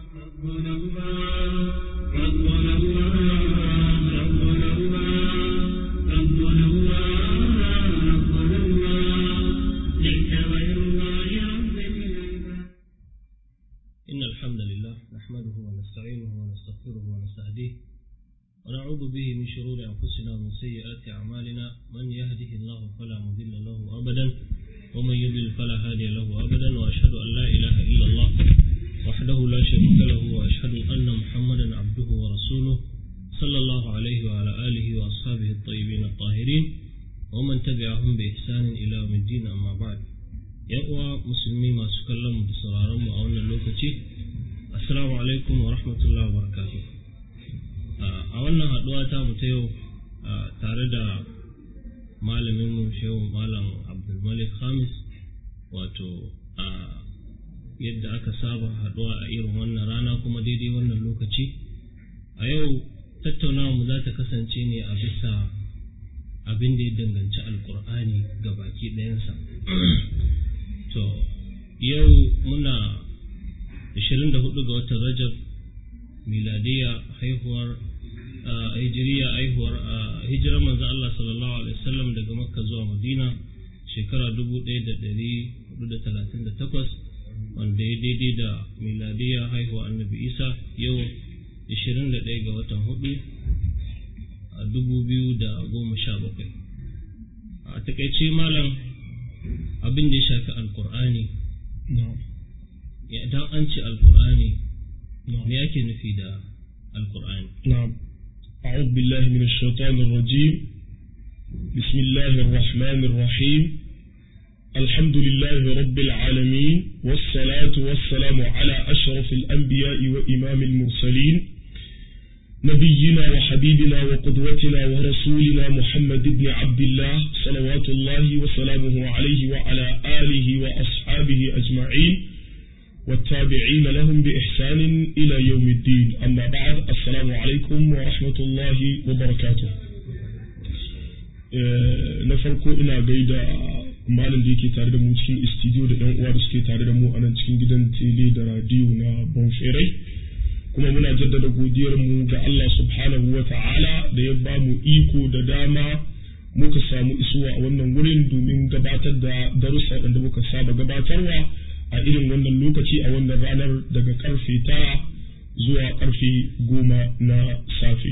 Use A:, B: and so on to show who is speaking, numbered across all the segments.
A: ربنا الله ربنا الله ربنا الله ربنا الله ربنا الله ليس غير الله رب العباد
B: إن الحمد لله نحمده ونستعينه ونستغفره ونستهديه ونعوذ به من شرور أنفسنا ومن سيئات أعمالنا من يهده الله فلا مضل له أبدا ومن يضلل فلا هادي له أبدا وأشهد أن لا إله إلا الله وحده لا شريك له وأشهد أن محمدا عبده ورسوله صلى الله عليه وعلى آله وأصحابه الطيبين الطاهرين ومن تبعهم بإحسان إلى يوم الدين أما بعد yan uwa musulmi masu kallon mu da sauraron mu a wannan lokaci assalamu alaikum wa rahmatullahi wa barakatuh a wannan haduwa ta mu ta yau tare da malamin mu shehu malam abdulmalik khamis wato a yadda aka saba haduwa a irin wannan rana kuma daidai wannan lokaci a yau tattaunawa mu za ta kasance ne a bisa abin da ya danganci alkur'ani ga baki ɗayansa to yau muna 24 ga watan rajab miladiya haihuwar hijiriya haihuwar hijirar manzo Allah sallallahu alaihi wasallam daga makka zuwa madina shekara 1438 wanda ya daidai da miladiya haihuwar annabi isa yau 21 ga watan hudu a 2017 a takaice malam abin da ya shafi alkur'ani idan an ce alkur'ani me yake nufi da alkur'ani
C: نعم أعوذ بالله من الشيطان الرجيم بسم الله الرحمن الرحيم الحمد لله رب العالمين والصلاة والسلام على أشرف الأنبياء وإمام المرسلين نبينا وحبيبنا وقدوتنا ورسولنا محمد بن عبد الله صلوات الله وسلامه عليه وعلى آله وأصحابه أجمعين والتابعين لهم بإحسان إلى يوم الدين أما بعد السلام عليكم ورحمة الله وبركاته na farko ina gaida malam da yake tare da mu cikin istidiyo da ɗan uwa da suke tare da mu a nan cikin gidan tele da radiyo na bonferai kuma muna jaddada godiyar mu ga Allah subhanahu wa ta'ala da ya ba mu iko da dama muka samu isuwa a wannan wurin domin gabatar da darussa waɗanda muka saba gabatarwa a irin wannan lokaci a wannan ranar daga karfe tara zuwa karfe goma na safe.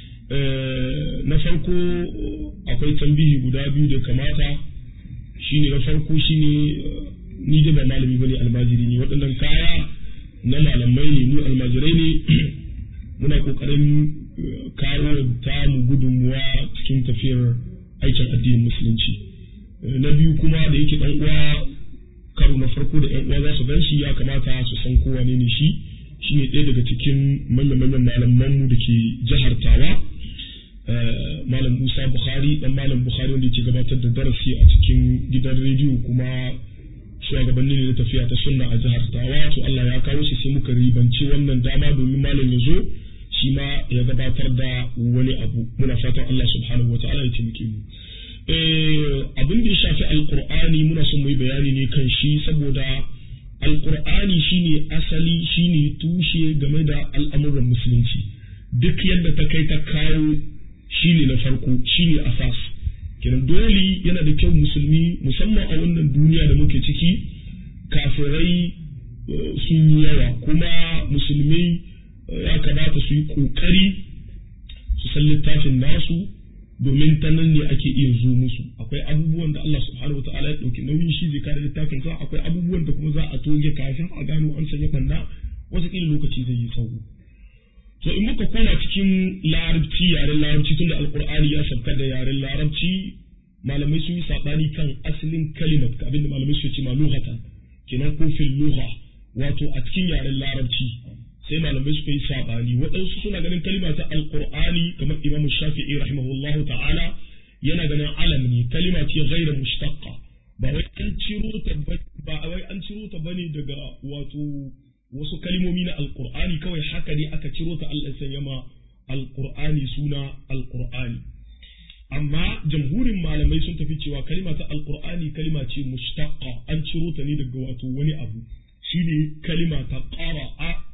C: na farko akwai tambihi guda biyu da kamata shine na farko shine ni da ba malami bane almajiri ne waɗannan kaya na malamai ne mu almajirai ne muna ƙoƙarin kawo ta mu gudunmuwa cikin tafiyar aikin addinin musulunci na biyu kuma da yake ɗan uwa karo na farko da yan uwa za su gan shi ya kamata su san kowa ne ne shi shine ɗaya daga cikin manyan-manyan malamanmu da ke jihar tawa malam musa bukhari dan malam bukhari wanda ke gabatar da darasi a cikin gidan rediyo kuma shugabanni ne na tafiya ta sunna a jihar tawa to allah ya kawo shi sai muka ribanci wannan dama domin malam ya zo shi ma ya gabatar da wani abu muna fatan allah subhanahu wa ta'ala ya taimake mu abin da ya shafi alkur'ani muna son mu yi bayani ne kan shi saboda alkur'ani shine asali shine tushe game da al'amuran musulunci duk yadda ta kai ta kawo shine na farko shine asas kenan dole yana da kyau musulmi musamman a wannan duniya da muke ciki kafirai sun yi yawa kuma musulmi ya kamata su yi kokari su san littafin nasu domin ta nan ne ake iya zo musu akwai abubuwan da Allah subhanahu wataala ya dauki nauyin shi zai kare littafin sa akwai abubuwan da kuma za a toge kafin a gano an sanya banda wasu kila lokaci zai yi tsawo to in muka koma cikin larabci yaren larabci tunda alqur'ani ya sabka da yaren larabci malamai sun yi sabani kan asalin kalimat abinda malamai suke ce ma lughatan kenan ko fil lugha wato a cikin yaren larabci sai malamai suka yi sabani waɗansu suna ganin kalima ta alqur'ani kamar imamu shafi'i rahimahullahu ta'ala yana ganin alam ne kalima ce ghaira mushtaqqa ba wai an ciro ta ba wai an ciro ta bane daga wato wasu kalimomi na alqur'ani kawai haka ne aka ciro ta Allah ya sanya ma alqur'ani suna alqur'ani amma jamhurin malamai sun tafi cewa kalima ta alqur'ani kalima ce mushtaqqa an ciro ta ne daga wato wani abu shine kalima ta qara'a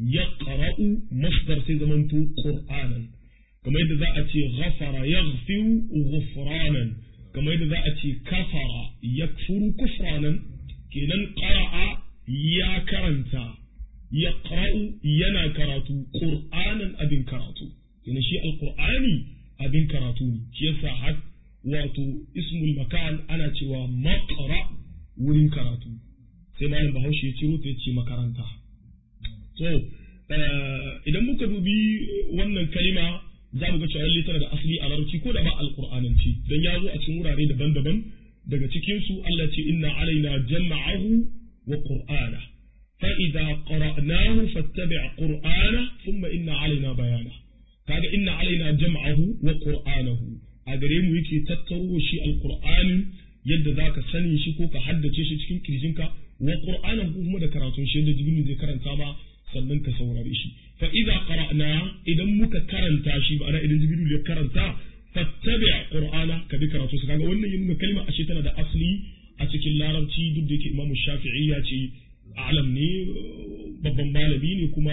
C: yaqra'u masdar sai zamanto qur'anan kamar yadda za a ce ghafara yaghfiru ghufranan kamar yadda za a ce kafara yakfuru kufranan kenan qara'a ya karanta yaqra'u yana karatu qur'anan abin karatu kenan shi alqur'ani abin karatu ne shi yasa har wato ismul makan ana cewa maqra wurin karatu sai malam bahaushe ya ciro ta ce makaranta so idan muka dubi wannan kalima za mu ga cewa lalle tana da asali a larabci ko da ba alqur'ananci dan ya zo a cikin wurare daban-daban daga cikin su Allah ce inna alaina jam'ahu wa qur'ana fa idza qara'nahu fattabi' qur'ana thumma inna alaina bayana kaga inna alaina jam'ahu wa qur'anahu a gare mu yake tattaro shi alqur'ani yadda zaka sani shi ko ka haddace shi cikin kirjinka wa qur'anahu kuma da karatun shi yadda jibril zai karanta ba sannan ka saurare shi fa idza qara'na idan muka karanta shi ma'ana idan jibril ya karanta fattabi qur'ana ka bi karatu kaga wannan yin kalma ashe tana da asli a cikin larabci duk da yake imamu shafi'i ya ce alam ne babban malami ne kuma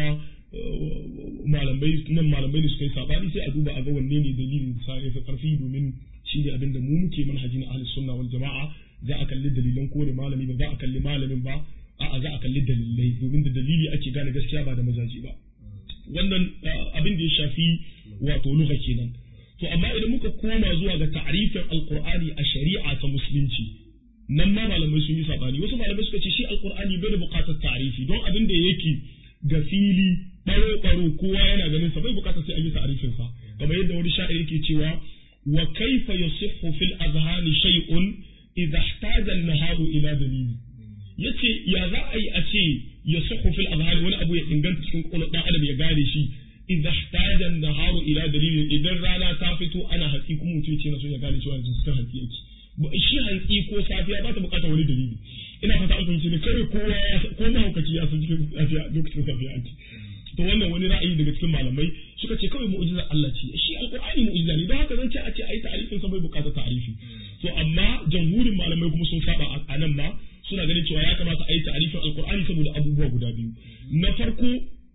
C: malamai nan malamai ne suka yi sabani sai a duba a ga wanne ne dalilin sa ya fi karfi domin shi ne abinda mu muke manhaji na ahlus sunna wal jama'a za a kalli dalilan kowane malami ba za a kalli malamin ba a'a za a kalli dalilai domin da dalili ake gane gaskiya ba da mazaji ba wannan abin da ya shafi wato lugha kenan to amma idan muka koma zuwa ga ta'rifin alqur'ani a shari'a ta musulunci nan ma malamai sun yi sabani wasu malamai suka ce shi alqur'ani bai da buƙatar ta'rifi don abin da yake ga fili baro baro kowa yana ganin sa bai buƙatar sai an yi ta'rifin sa kamar yadda wani sha'ir yake cewa wa kaifa yasihhu fil azhani shay'un idha ihtaja an-naharu ila dalili yace ya za a yi a ce yasihhu fil azhani wani abu ya inganta cikin kwakwalwar dan adam ya gane shi idza ihtaja an-naharu ila dalilin idan rana ta fito ana hatsi kuma mutum ce na son ya gane cewa yanzu cikin hatsi yake shi hantsi ko safiya ba ta bukatar wani dalili ina fata an fahimci ne kare kowa ya ko mahaukaci ya san cikin safiya lokacin safiya ake to wannan wani ra'ayi daga cikin malamai suka ce kawai mu'jizar Allah ce shi alqur'ani mu'jiza ne don haka zan ce a ce ayi ta'arifin sa bai bukatar ta'arifi to amma jamhurin malamai kuma sun saba a nan ma suna ganin cewa ya kamata a yi ta'arifin alqur'ani saboda abubuwa guda biyu na farko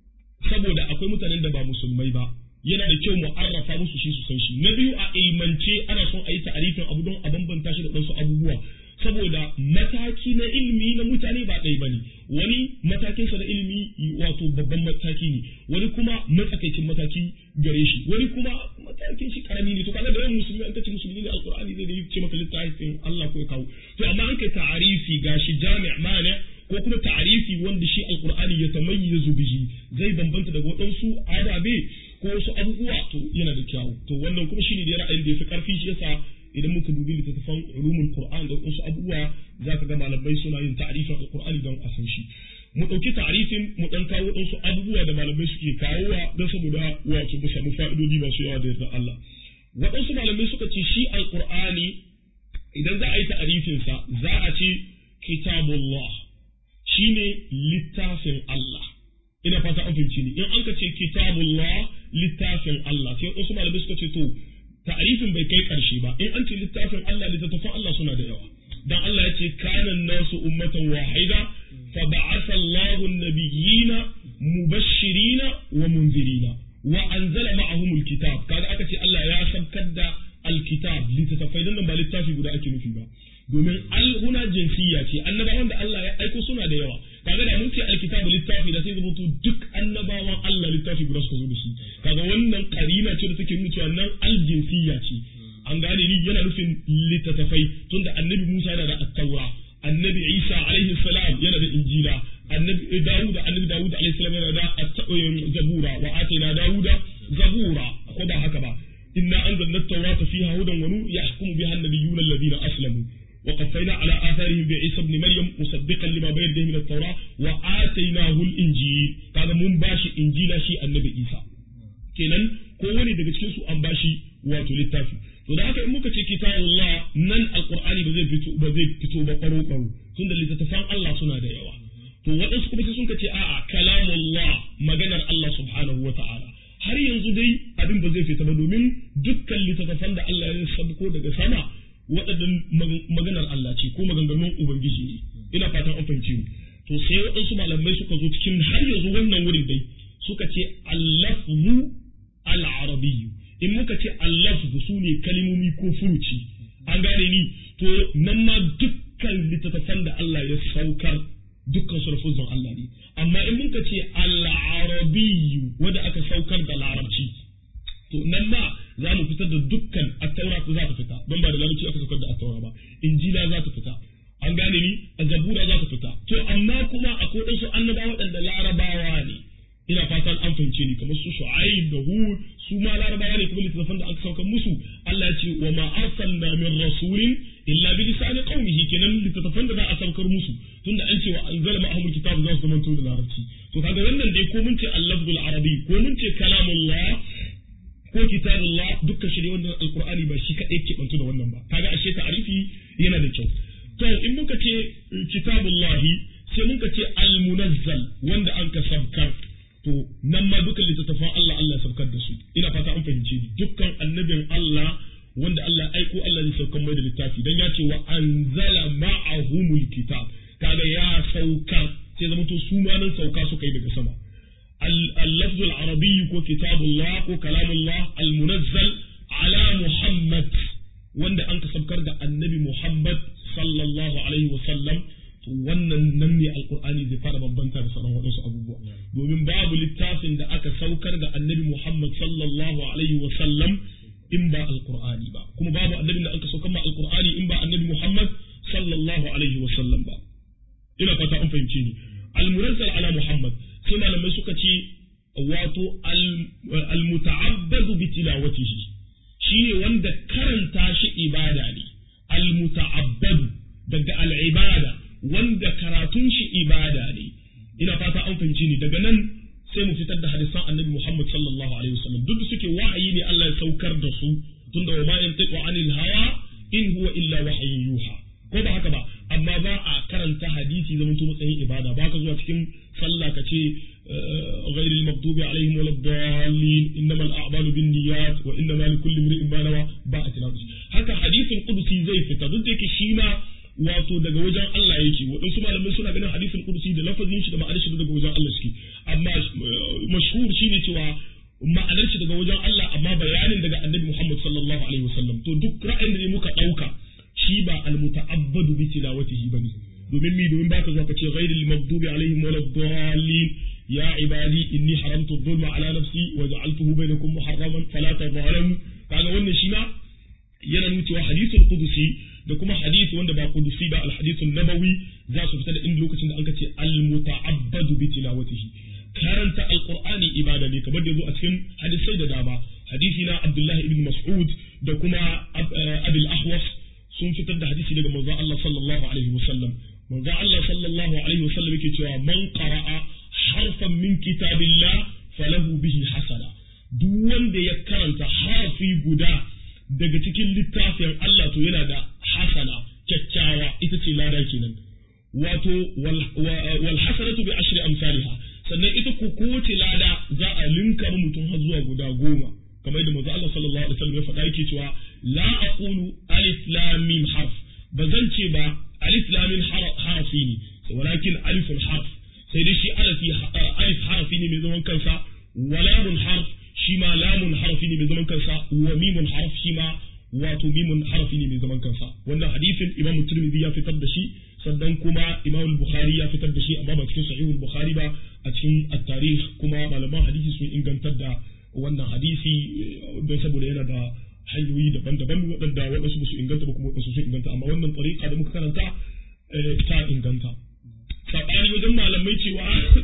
C: saboda akwai mutanen da ba musulmai ba yana da kyau mu arrafa musu shi su san shi na biyu a ilmance ana son a yi ta'arifin abu don a bambanta shi da wasu abubuwa saboda mataki na ilimi na mutane ba ɗaya bane wani matakinsa na ilimi wato babban mataki ne wani kuma matsakaicin mataki gare shi wani kuma matakin shi karami ne to kaga da yawan musulmi an kace musulmi ne alqur'ani zai yi ce maka littafin Allah ko ya kawo to amma an kai ta'arifi gashi jami' mana ko kuma ta'arifi wanda shi alqur'ani ya tamayyazu bihi zai bambanta daga waɗansu adabe ko wasu abubuwa to yana da kyau to wannan kuma shine da ra'ayin da ya fi karfi shi yasa idan muka dubi littattafan ulumul qur'an da wasu abubuwa zaka ga malamai suna yin ta'rifin alqur'ani don a san shi mu dauki ta'rifin mu dan kawo wasu abubuwa da malamai suke kawowa don saboda wato mu samu fa'idodi masu yawa da yarda Allah waɗansu malamai suka ce shi alqur'ani idan za a yi ta'rifin sa za a ce kitabullah shine littafin Allah ina fata an fahimci ni in an ka ce kitabullah littafin Allah sai wasu malamai suka ce to ta'arifin bai kai ƙarshe ba in an ce littafin Allah littattafan Allah suna da yawa dan Allah ya ce kana nasu ummatan wahida fa ba'atha Allahu an-nabiyyina mubashshirina wa munzirina wa anzala ma'ahum al-kitab kaga aka ce Allah ya sabkar da al-kitab littattafai dan ba littafi guda ake nufi ba domin alhuna jinsiya ce annabawan da Allah ya aiko suna da yawa kaga da mun ce alkitabu littafi da sai zama to duk annabawan Allah littafi guda suka zo da shi kaga wannan karina ce da take nuna cewa nan aljinsiya ce an gane ni yana nufin littattafai tunda annabi Musa yana da at-taura annabi Isa alaihi salam yana da injila annabi Dawud annabi Dawud alaihi salam yana da zabura wa atina Dawuda zabura ko ba haka ba inna anzalna at-taurata fiha hudan wa nur yahkumu biha an-nabiyyuna alladhina aslamu وقفينا على آثارهم بعيسى ابن مريم مصدقا لما بين يديه من التوراة وآتيناه الإنجيل هذا من باشي إنجيل شيء النبي عيسى kenan kowane daga cikin su an bashi wato littafi to da haka in muka ce kitabullah nan alqur'ani ba zai fito ba zai fito ba karo karo tunda littattafan Allah suna da yawa to waɗansu kuma sai sun ce a'a kalamullah maganar Allah subhanahu wa ta'ala har yanzu dai abin ba zai fita ba domin dukkan littattafan da Allah ya sabko daga sama waɗannan maganar Allah ce ko maganganun Ubangiji ne ina fatan an fahimci mu to sai waɗansu malamai suka zo cikin har yanzu wannan wurin dai muka ce al-lafzu al-arabiyyu in muka ce al-lafzu sune kalmomi ko furuci an gane ni to nan ma dukkan littattafan da Allah ya saukar dukkan su lafuzan Allah ne amma in muka ce al-arabiyyu wanda aka saukar da larabci to nan ma za mu fitar da dukkan at-taura za ta fita don ba da larabci aka saukar da at-taura ba injila za ta fita an gane ni a zabura za ta fita to amma kuma akwai ɗansu annabawa waɗanda larabawa ne ina fatan an fahimce ni kamar su shu'aib da hud su ma larabawa ne kuma littattafan da aka saukar musu Allah ya ce wa ma arsalna min rasulin illa bi lisani qaumihi kenan littattafan da za a saukar musu tunda an ce wa anzala ma'ahum kitab za su zamanto da larabci to kaga wannan dai ko mun ce al-lafzul arabi ko mun ce kalamullah ko kitabullah dukkan shi ne wannan alqur'ani ba shi kadai ke bantu da wannan ba kaga ashe ta'arifi yana da kyau to in muka ce kitabullahi sai muka ce al-munazzal wanda an ka sabkar to nan ma dukkan littattafan Allah Allah ya saukar da su ina fata an fahimce ni dukkan annabin Allah wanda Allah ya aiko Allah zai saukar mai da littafi dan ya ce wa anzala ma'ahumul kitab kaga ya saukar sai zama to su ma nan sauka suka yi daga sama اللفظ العربي كو كتاب الله كو كلام الله المنزل على محمد wanda an ka sabkar da annabi Muhammad sallallahu alaihi wasallam wannan nan ne alkur'ani zai fara bambanta da sauran waɗansu abubuwa domin babu littafin da aka saukar da annabi Muhammad sallallahu alaihi wasallam in ba alkur'ani ba kuma babu annabin da aka saukar ma alkur'ani in ba annabi Muhammad sallallahu alaihi wasallam ba ina fata an fahimce ni al-munazzal ala Muhammad sai malamai suka ce wato al-muta'abbadu bi tilawatihi shine wanda karanta shi ibada ne al-muta'abbadu daga al-ibada wanda karatun shi ibada ne ina fata an fahimci ni daga nan sai mu fitar da hadisan annabi Muhammad sallallahu alaihi wasallam duk suke wahayi ne Allah ya saukar da su tunda wa ma yantiqu anil hawa in huwa illa wahyun yuha ko ba haka ba amma ba a karanta hadisi zaman to matsayin ibada ba ka zuwa cikin sallah ka ce غير المغضوب عليهم ولا الضالين انما الاعمال بالنيات وانما لكل امرئ ما نوى ba a tilawa haka hadisin qudusi zai fita duk da yake shi ma wato daga wajen Allah yake waɗansu malamai suna ganin hadisin qudusi da lafazin shi da ma'anar shi daga wajen Allah suke amma mashhur shine cewa ma'anar shi daga wajen Allah amma bayanin daga annabi Muhammad sallallahu alaihi wasallam to duk ra'ayin da muka dauka shi ba al-muta'abbadu bi tilawatihi bane domin mi domin baka zo ka ce ghairil maghdubi alaihim waladdallin ya ibadi inni haramtu dhulma ala nafsi wa ja'altuhu bainakum muharraman fala tadhalamu kaga wannan shi ma yana nuna cewa hadithul qudusi da kuma hadisi wanda ba qudusi ba al hadithun nabawi za su fita da inda lokacin da an ce al muta'abbadu bi tilawatihi karanta alqur'ani ibada ne kamar da zo a cikin hadisai da dama hadisi na abdullahi ibn mas'ud da kuma abil ahwas sun fitar da hadisi daga manzon Allah sallallahu alaihi wasallam manzon Allah sallallahu alaihi wasallam yake cewa man qara'a harfan min kitabillah falahu bihi hasana duk wanda ya karanta harfi guda daga cikin littafin Allah to yana da hasana kyakkyawa ita ce lada kenan wato wal hasanatu bi ashri amsalha sannan ita ko kowace lada za a linka mutum har zuwa guda goma kamar yadda manzo Allah sallallahu alaihi wasallam ya faɗa yake cewa la aqulu alif lam mim harf ba zan ce ba alif lam mim harafi ne walakin alifun harf sai dai shi alif harafi ne mai zaman kansa wa lamun harf shi ma lamun harafi ne mai zaman kansa wa mimun harf shi ma wato mimun harafi ne mai zaman kansa wannan hadisin imam tirmidhi ya fitar da shi sannan kuma imam bukhari ya fitar da shi amma ba cikin sahihul bukhari ba a cikin at-tarikh kuma malaman hadisi sun ingantar da wannan hadisi don saboda yana da hanyoyi daban-daban waɗanda waɗansu ba su inganta ba kuma waɗansu sun inganta amma wannan tsarika da muka karanta ta inganta saɓani wajen malamai cewa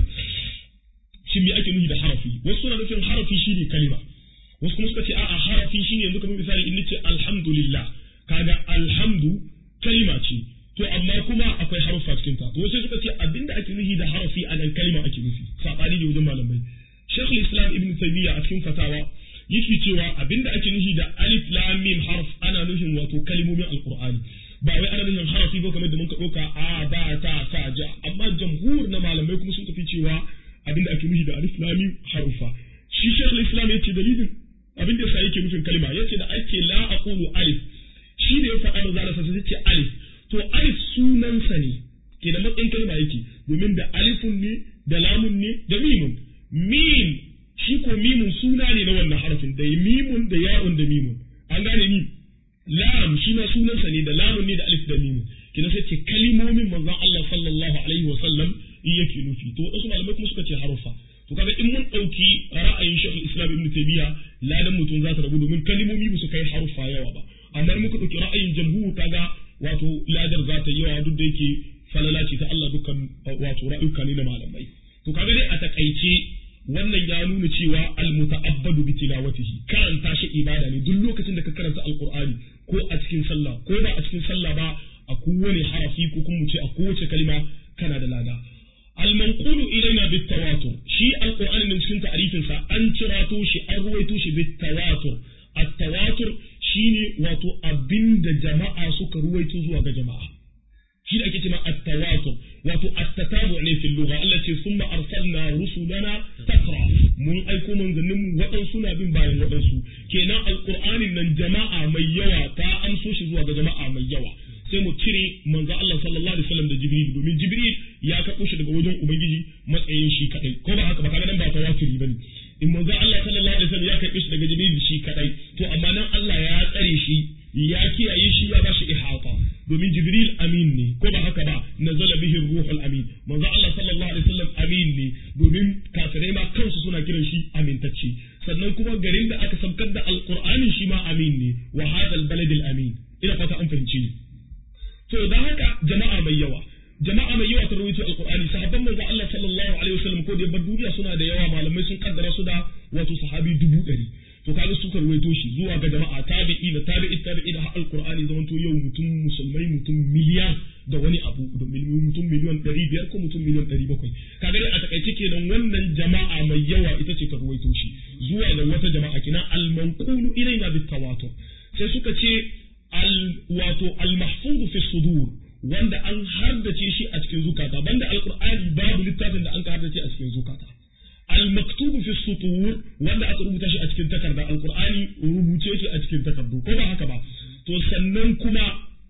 C: shi me ake nufi da harafi wasu suna nufin harafi shi ne kalima wasu kuma suka ce a'a harafi shi ne yanzu kamar misali in nace alhamdulillah kaga alhamdu kalima ce to amma kuma akwai harufa cikin ta to wasu suka ce abinda ake nufi da harafi a nan kalima ake nufi saɓani ne wajen malamai Sheikh Islam Ibn Taymiyyah a cikin fatawa yake cewa abinda ake nufi da alif lam mim harf ana nufin wato kalmomin alqur'ani ba wai ana nufin harafi ko kamar da muka ɗauka a ba ta sa ja amma jamhur na malamai kuma sun tafi cewa abinda ake nufi da alif lam mim harufa shi Sheikh Islam yace dalilin abinda yasa yake nufin kalma yace da ake la aqulu alif shi da ya faɗa da zalasa sai ce alif to alif sunansa ne ke da matsayin kalma yake domin da alifun ne da lamun ne da mimun mim suna ne na wannan harafin da mimun da ya'un da mimun an gane ni lam shi ma sunansa ne da lamun ne da alif da mimun kina sai ce kalimomin manzon Allah sallallahu alaihi wa sallam yake nufi to wasu malamai kuma suka ce harufa to kaga in mun dauki ra'ayin Sheikh Islam Ibn Taymiyyah ladan mutum za ta rabu domin kalimomi ba su kai harufa yawa ba amma in muka dauki ra'ayin jamhur kaga wato ladar za ta yawa duk da yake falala ce ta Allah dukkan wato ra'ayuka ne na malamai to kaga dai a takaice wannan ya nuna cewa almuta'abbadu bi tilawatihi karanta shi ibada ne duk lokacin da ka karanta alqur'ani ko a cikin sallah ko ba a cikin sallah ba a kowane harafi ko kuma mu ce a kowace kalma kana da lada المنقول إلينا بالتواتر شيء القرآن من سكن تعريف أن تراتو شي أرويتو شي بالتواتر التواتر شيني واتو أبند جماعة سكر رويتو زوا جماعة shi ake cewa at-tawatur wato at-tatabu ne fil lugha allati thumma arsalna rusulana taqra mun aiko manzannin mu waɗansu na bin bayan waɗansu kenan alqur'anin nan jama'a mai yawa ta amso shi zuwa ga jama'a mai yawa sai mu cire manzo Allah sallallahu alaihi wasallam da Jibril domin Jibril ya karɓo shi daga wajen Ubangiji matsayin shi kadai ko ba haka ba kaga nan ba tawaturi bane in manzo Allah sallallahu alaihi wasallam ya karɓe shi daga Jibril shi kadai to amma nan Allah ya tsare shi ya kiyaye shi ya bashi ihata domin Jibril amin ne ko ba haka ba nazala bihi ruhul amin manzo Allah sallallahu alaihi wasallam amin ne domin kafirai ma kansu suna kiran shi amintacce sannan kuma garin da aka sabkar da alqur'ani shi ma amin ne wa hadal baladil amin ina fata an fahimci ni to da haka jama'a mai yawa jama'a mai yawa ta rawaito alqur'ani sahabban manzo Allah sallallahu alaihi wasallam ko da bar duniya suna da yawa malamai sun kaddara su da wato sahabi dubu ɗari to kaga suka rawaito shi zuwa ga jama'a tabi'i da tabi'i tabi'i da alqur'ani zaman to yau mutum musulmai mutum miliyan da wani abu da mutum miliyan ɗari biyar ko mutum miliyan ɗari bakwai kaga dai a takaice kenan wannan jama'a mai yawa ita ce ta rawaito shi zuwa ga wata jama'a kina al-manqulu ilaina bit tawatur sai suka ce al wato al-mahfuz fi sudur wanda an haddace shi a cikin zukata banda alqur'ani babu littafin da an ka haddace a cikin zukata al-maktubu fi sutur wanda aka rubuta shi a cikin takarda alqur'ani rubuce shi a cikin takardu ko ba haka ba to sannan kuma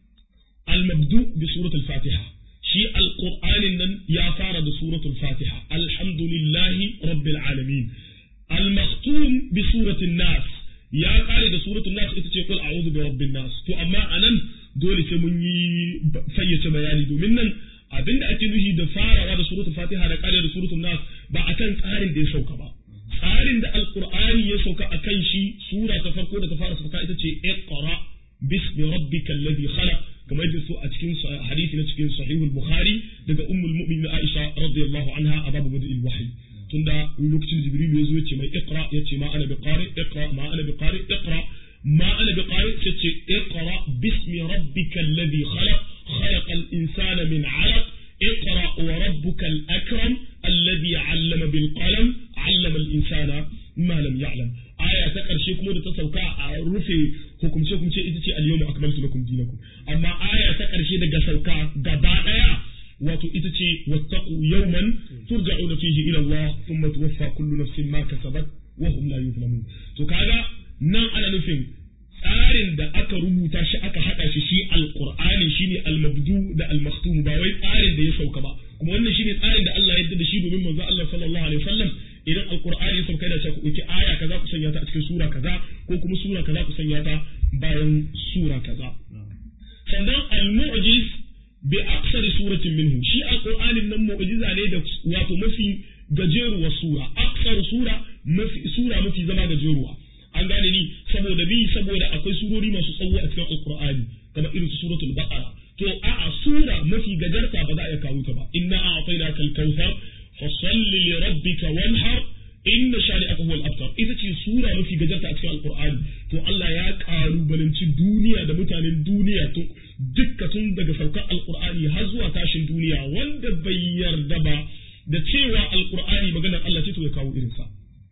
C: al-mabdu bi suratul fatiha shi alqur'anin nan ya fara da suratul fatiha alhamdulillahi rabbil alamin al-maktum bi suratul nas ya kare da suratul nas ita ce kul a'udhu bi rabbin nas to amma anan dole sai mun yi fayyace bayani domin nan abinda ake nufi da farawa da suratul fatiha da kare da suratul nas ba akan tsarin da ya sauka ba tsarin da alqur'ani ya sauka akan shi sura ta farko da ta fara sauka ita ce iqra bismi rabbikal ladhi khalaq kamar yadda su a cikin hadisi na cikin sahihul bukhari daga ummul mu'minin aisha radiyallahu anha a babu badil wahyi tunda lokacin jibril ya zo ya ce mai iqra ya ce ma ana biqari iqra ma ana biqari iqra ما أنا بقارئ تتي اقرأ باسم ربك الذي خلق خلق الإنسان من علق اقرأ وربك الأكرم الذي علم بالقلم علم الإنسان ما لم يعلم آية تقر شيء كمودة تسوكا رفي حكم شيء كم شيء إتتي اليوم أكملت لكم دينكم أما آية تقر شيء دقا سوكا قبائع wato ita ce wattaqu yawman turja'una fihi ila Allah thumma tuwaffa kullu nafsin ma kasabat wa hum la yuzlamun to kaga nan ana nufin tsarin da aka rubuta shi aka haɗa shi shi alƙur'ani shine almabdu da almaktum ba wai tsarin da ya sauka ba kuma wannan shine tsarin da Allah ya yarda da shi domin manzo Allah sallallahu alaihi wasallam idan alƙur'ani ya sauka yana cewa ku ɗauki aya kaza ku sanya ta a cikin sura kaza ko kuma sura kaza ku sanya ta bayan sura kaza sannan al-mu'jiz bi aksari suratin minhu shi alƙur'anin nan mu'jiza ne da wato mafi gajeruwar sura aksar sura mafi sura mafi zama gajeruwa an gane ni saboda bi saboda akwai surori masu tsawo a cikin alqur'ani kamar irin su suratul baqara to a'a sura mafi gajarta ba za a iya kawo ta ba inna a'tainaka al-kautsar fa salli li rabbika wanhar inna shani'aka huwal abtar ita ce sura mafi gajarta a cikin alqur'ani to Allah ya kalubalanci duniya da mutanen duniya to dukka tun daga saukar alqur'ani har zuwa tashin duniya wanda bai yarda ba da cewa alqur'ani maganar Allah ce to ya kawo irinsa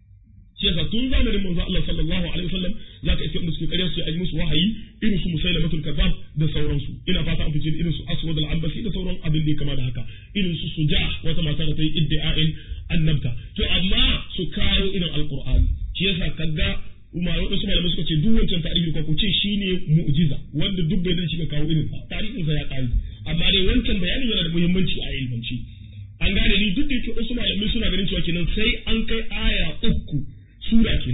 C: shi yasa tun zamanin manzo Allah sallallahu alaihi wasallam zaka iske musu ƙarya su yi musu wahayi irin su musailamatul kazzab da sauransu ina fata an fice irin su aswad al-ambasi da sauran abin da ya kama da haka irin su suja wata mata da ta yi iddia'in annabta to amma su kawo irin alqur'ani shi yasa kaga umar wasu malamai suka ce duk wancan tarihi ko ku ce shine mu'jiza wanda duk bai da shi ka kawo irin sa tarihin sa ya kare amma dai wancan bayanin yana da muhimmanci a ilmanci an gane ni duk da yake wasu malamai suna ganin cewa kenan sai an kai aya uku sura kenan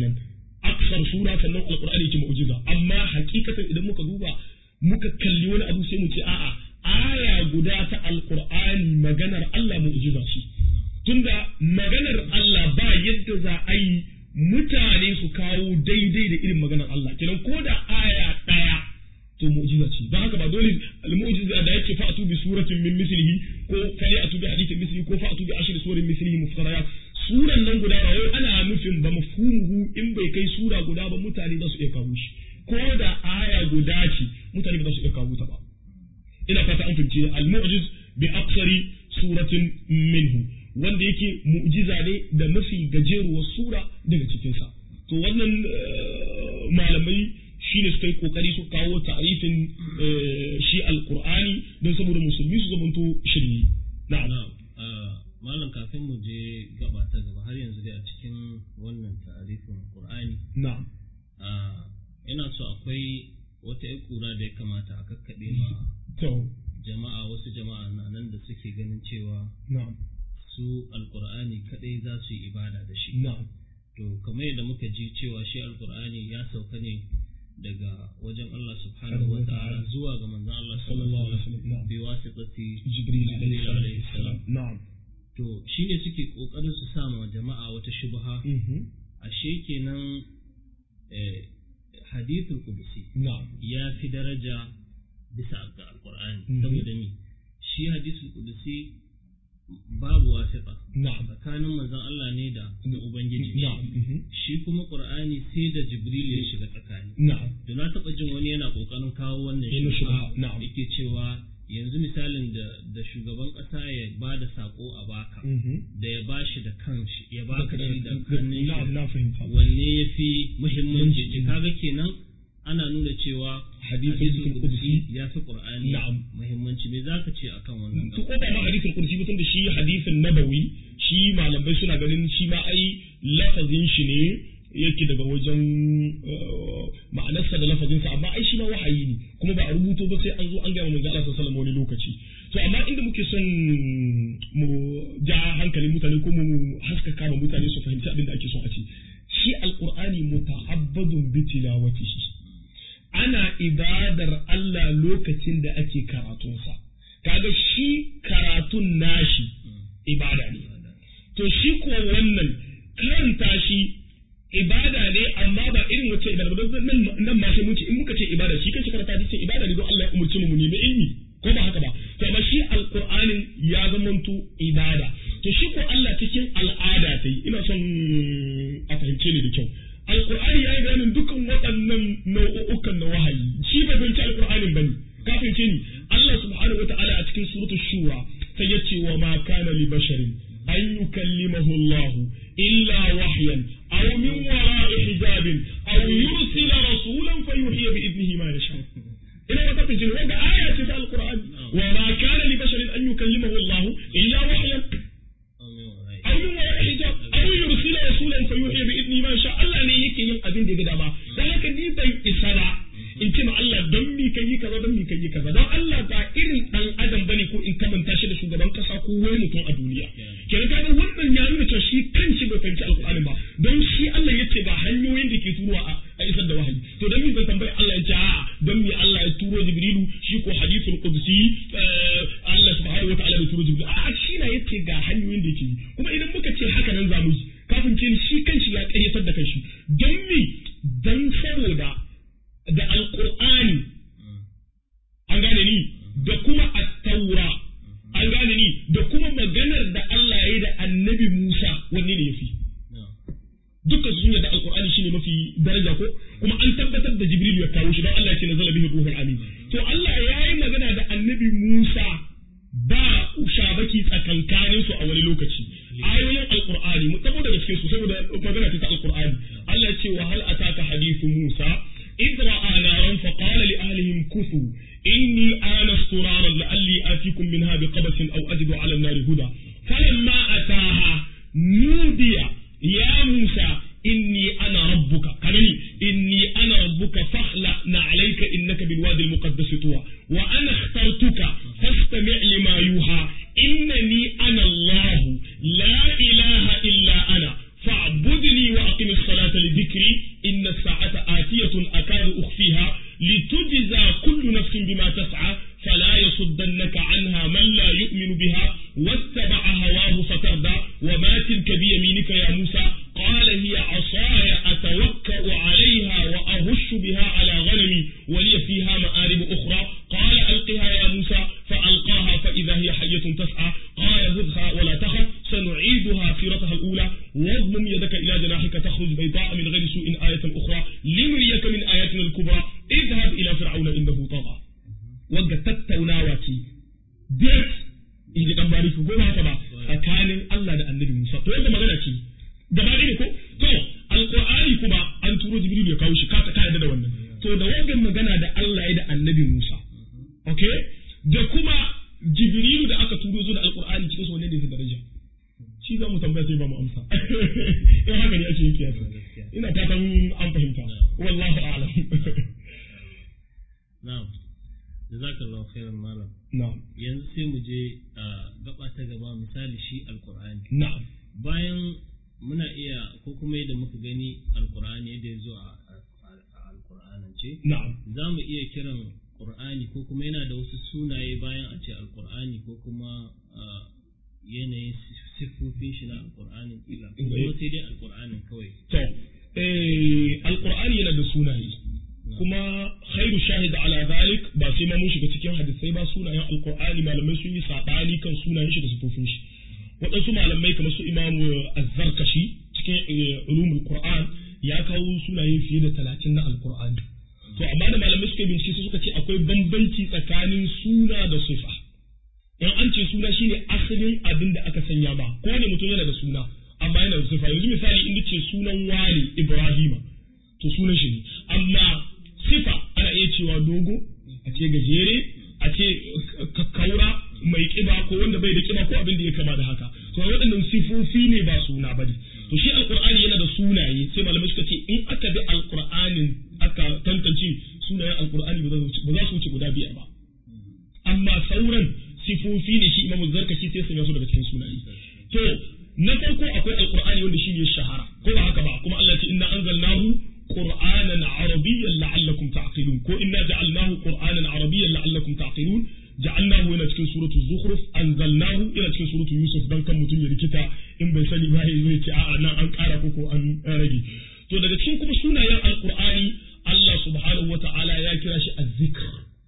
C: yadda za a yi mutane su kawo daidai da irin maganar Allah kenan ko da aya ɗaya to mu'jiza ce don haka ba dole al-mu'jiza da yake fa'atu bi suratin min mislihi ko fa'atu bi hadithin mislihi ko fa'atu bi ashri surin mislihi muftarayat suran nan guda ba wai ana nufin ba mafhumuhu in bai kai sura guda ba mutane za su iya kawo shi ko da aya guda ce mutane ba za su iya kawo ta ba ina fata an fahimci al-mu'jiz bi aksari suratin minhu wanda yake mu'jiza ne da mafi gajeruwar sura daga cikinsa to wannan malamai shine suka yi kokari su kawo ta'rifin shi alqur'ani don saboda musulmi su zamanto shirye na'am
B: malam kafin mu je gaba ta gaba har yanzu dai a cikin wannan ta'rifin qur'ani
C: na'am
B: ina so akwai wata ƴar kura da ya kamata a kakkaɓe ma
C: to
B: jama'a wasu jama'a na nan da suke ganin cewa
C: na'am
B: su alqur'ani kadai za su yi ibada da shi
C: na'am
B: to kamar yadda muka ji cewa shi alqur'ani ya sauka ne daga wajen Allah subhanahu wa ta'ala zuwa ga manzon Allah sallallahu alaihi wasallam bi wasitati
C: jibril alaihi
B: alaihi salam
C: na'am
B: to shine suke kokarin su sa ma jama'a wata shubha
C: mhm
B: ashe kenan eh, hadithul qudsi
C: na'am
B: ya fi daraja bisa ga alqur'ani
C: Mhm.
B: saboda ni shi hadithul qudsi babu wasita
C: na'am
B: tsakanin manzon Allah ne da da ubangiji
C: na'am mhm
B: shi kuma qur'ani sai da jibril ya shiga tsakani
C: na'am
B: to na taɓa jin wani yana ƙoƙarin kawo wannan
C: Yana
B: shubha
C: shubha, na'am.
B: yake cewa yanzu misalin da da shugaban ƙasa ya ba da saƙo a baka
C: mhm
B: da ya bashi da kanshi ya baka shi da hannun
C: na'am
B: shi
C: na fahimta
B: wanne ya fi muhimmanci ce kaga kenan ana nuna cewa
C: Hadisul
B: hadisul
C: qudsi
B: qudsi ya fi qur'ani
C: Na'am.
B: muhimmanci me zaka ce akan wannan
C: to ko ba ma hadisin kursi ba da shi hadisin nabawi shi malamai suna ganin shi ma ai lafazin shi ne yake daga wajen eh, ma'anarsa da lafazinsa amma ai shi ma wahayi ne kuma ba a rubuto ba sai an zo an gama manzo Allah sallallahu alaihi wasallam wani lokaci to amma inda muke son mu ja hankalin mutane ko mu haskaka ma mutane su fahimci abin da ake son a ce shi alqur'ani muta'abbadun bi tilawatihi ana ibadar Allah lokacin da ake karatunsa kaga shi karatun nashi ibada ne to shi ko wannan karanta shi ibada ne amma ba irin wace ibada ba don nan nan ma sai mun ce in muka ce ibada shi kanshi karanta shi ce ibada ne don Allah ya umurce mu mu nemi ilmi ko ba haka ba to amma shi alqur'anin ya zamanto ibada to shi ko Allah cikin al'ada ta yi ina son a fahimce ni da kyau alqur'ani ya yi bayanin dukkan waɗannan nau'ukan na wahayi shi bai fahimci alqur'anin bane ka fahimce ni Allah subhanahu wata'ala a cikin suratul shura sai ya ce wa ma kana li basharin an yukallimahu Allah illa wahyan aw min wara'i hijabin aw yursila rasulan fayuhiya bi idnihi ma yasha ina ba ta fahimce ni wanda aya ce ta alqur'ani wa ma kana li basharin an yukallimahu Allah illa wahyan
B: Amin wa rai.
C: aw min wara'i hijab aw yursila rasulan fayuhiya bi idnihi ma yasha Allah ne yake yin abin da ya ga dama dan haka ni ban isa ba in ce ma Allah don mi kai kaza don mi kai kaza don Allah ba irin dan adam bane ko in kamanta shi da shugaban kasa ko wani mutum a duniya kenan kaga wannan ya nuna cewa shi kanshi bai fahimci alqur'ani ba don shi Allah yace ga hanyoyin da ke turowa a a isar da wahayi to don mi zan tambayi Allah ya ce a don mi Allah ya turo Jibrilu shi ko hadithul qudsi eh, Allah subhanahu wataala bai turo Jibrilu a shi na yace ga hanyoyin da yake yi kuma idan muka ce haka nan zamu yi kafin ce shi kanshi ya ƙaryatar da kanshi don mi dan saboda da alƙur'ani an gane ni da kuma attaura an gane ni da kuma maganar da Allah ya yi da annabi Musa wanne ne yafi
B: Na'am.
C: dukkan su sun yarda alƙur'ani shine mafi daraja ko kuma an tabbatar da Jibril ya kawo shi don Allah ya ce nazala bihi ruhul amin to Allah ya yi magana da annabi Musa ba shabaki tsakankanin su a wani lokaci ayoyin alqur'ani mu tabo daga cikin su saboda magana ta alqur'ani Allah ya ce wa hal ataka hadithu Musa إذ رأى نارا فقال لأهلهم كثوا إني آنست نارا لعلي آتيكم منها بقبس أو أجد على النار هدى فلما أتاها نودي يا موسى إني أنا ربك كمني إني أنا ربك فاخلع عليك إنك بالوادي المقدس طوى وأنا اخترتك فاستمع لما يوحى إنني أنا الله لا إله إلا أنا فاعبدني وأقم الصلاة لذكري إن الساعة آتية أكاد أخفيها لتجزى كل نفس بما تسعى فلا يصدنك عنها من لا يؤمن بها واتبع هواه فتردى وما تلك بيمينك يا موسى qala hiya asaya atawakka'u 'alayha wa ahushu biha 'ala ghanami wa li fiha ma'arib ukhra qala alqiha ya Musa فألقاها فإذا هي حية تسعى قال خذها ولا تخف سنعيدها سيرتها الأولى واضمم يدك إلى جناحك تخرج بيضاء من غير سوء آية أخرى لنريك من آياتنا الكبرى اذهب إلى فرعون إنه طغى wanda tattaunawa ce date in ji dan bari ko ba haka ba tsakanin Allah da Annabi Musa to yadda magana ce gaba ne ko to alqur'ani kuma an turo Jibril ya kawo shi ka ka yarda da wannan to da wannan magana da Allah ya da Annabi Musa okay da kuma Jibril da aka turo zo da alqur'ani cikin su wanne ne fi daraja shi za mu tambaya sai ba mu amsa in haka ne ake yin kiyasa ina fatan an fahimta wallahu a'lam
B: na'am jazakallahu khairan malam
C: na'am
B: yanzu sai mu je a gaba ta gaba misali shi alqur'ani
C: na'am
B: bayan muna iya ko kuma yadda muka gani alqur'ani yadda ya zo a alqur'anance
C: na'am
B: za mu iya kiran qur'ani ko kuma yana da wasu sunaye bayan a ce alqur'ani ko kuma ah, yanayin siffofin shi na alqur'ani kila ko kuma sai dai alqur'anin kawai
C: To, eh, Alƙur'ani yana da sunaye, kuma khairu shahid ala zalik ba sai ma mun shiga cikin hadisai ba sunayen Alƙur'ani malamai sun yi saɓani kan sunayen shi da sifofin shi. Waɗansu malamai kamar su Imamu Azzarkashi cikin eh, ulumul Qur'an ya kawo sunaye fiye da talatin na Alƙur'ani. To, amma da malamai suka yi bincike sai suka ce akwai bambanci tsakanin suna da sifa. in an ce suna shine asalin abin da aka sanya ba ko ne mutum yana da suna amma yana da sifa yanzu misali in ce sunan wani Ibrahima to sunan shi ne amma sifa ana iya cewa dogo a ce gajere a ce kakkaura mai kiba ko wanda bai da kiba ko abin da ya kama da haka to waɗannan sifofi ne ba suna bane to shi alqur'ani yana da sunaye sai malamai suka ce in aka bi alqur'anin aka tantance sunayen alqur'ani ba za su wuce guda biyar ba amma sauran sifofi ne shi imamu zarkashi sai sanya su daga cikin sunaye to na farko akwai alqur'ani wanda shine shahara ko ba haka ba kuma Allah ya ce inna anzalnahu qur'anan arabiyyan la'allakum ta'qilun ko inna ja'alnahu qur'anan arabiyyan la'allakum ta'qilun ja'alnahu yana cikin suratul zukhruf anzalnahu yana cikin suratul yusuf dan kan mutum ya rikita in bai sani ba zai ce a'a nan an ƙara ko ko an rage to daga cikin kuma sunayen alqur'ani Allah subhanahu wata'ala ya kira shi az-zikr